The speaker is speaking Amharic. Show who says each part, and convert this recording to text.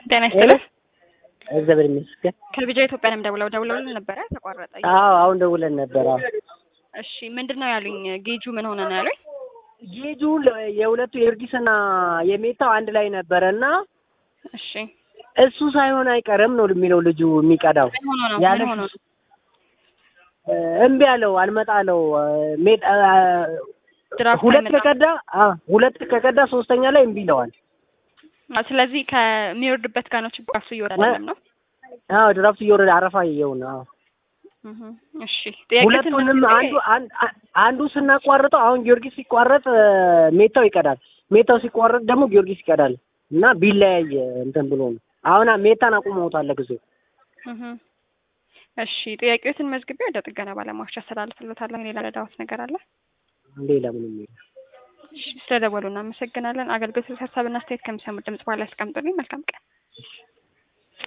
Speaker 1: ጤና ይስጥልኝ።
Speaker 2: እግዚአብሔር ይመስገን።
Speaker 1: ከቢጃ ኢትዮጵያ ነው ደውለው ደውለውልን ነበረ ተቋረጠ።
Speaker 2: አዎ አሁን ደውለን ነበር። አዎ
Speaker 1: እሺ ምንድን ነው ያሉኝ? ጌጁ ምን ሆነ ነው ያሉኝ?
Speaker 2: ጌጁ ለ- የሁለቱ የእርጊስና የሜታው አንድ ላይ ነበረ እና
Speaker 1: እሺ
Speaker 2: እሱ ሳይሆን አይቀርም ነው የሚለው ልጁ የሚቀዳው
Speaker 1: ምን ሆኖ ነው?
Speaker 2: ያለ
Speaker 1: ምን ሆኖ ነው?
Speaker 2: እ፣ እምቢ አለው አልመጣለው ሜት እ፣
Speaker 1: ድራፍት
Speaker 2: ሁለት
Speaker 1: አይመጣም።
Speaker 2: ከቀዳ አ ሁለት ከቀዳ ሶስተኛ ላይ እምቢ ይለዋል።
Speaker 1: አ፣ ስለዚህ ከሚወርድበት ጋር ነው ችግሩ። እሱ እየወረደ አይደለም ነው።
Speaker 2: አዎ ድራፍት እየወረደ አረፋ እየውን አዎ
Speaker 1: እህ፣ እሺ ጥያቄ
Speaker 2: ሁለቱንም አንዱ አን- አን- አንዱ ስናቋርጠው አሁን ጊዮርጊስ ሲቋረጥ እ፣ ሜታው ይቀዳል። ሜታው ሲቋረጥ ደግሞ ጊዮርጊስ ይቀዳል እና ቢለያይ እንትን ብሎ ነው። አሁን ሜታን አቁመውታል ለጊዜው።
Speaker 1: እሺ ጥያቄዎትን መዝግቤ ወደ ጥገና ባለሙያዎች አስተላልፍልዎታለሁ። ሌላ ረዳዎት ነገር አለ?
Speaker 2: ሌላ ምንም የለም።
Speaker 1: እሺ ስለደወሉ እናመሰግናለን። አገልግሎት ሀሳብና አስተያየት ከሚሰሙት ድምጽ በኋላ ያስቀምጡልኝ። መልካም ቀን።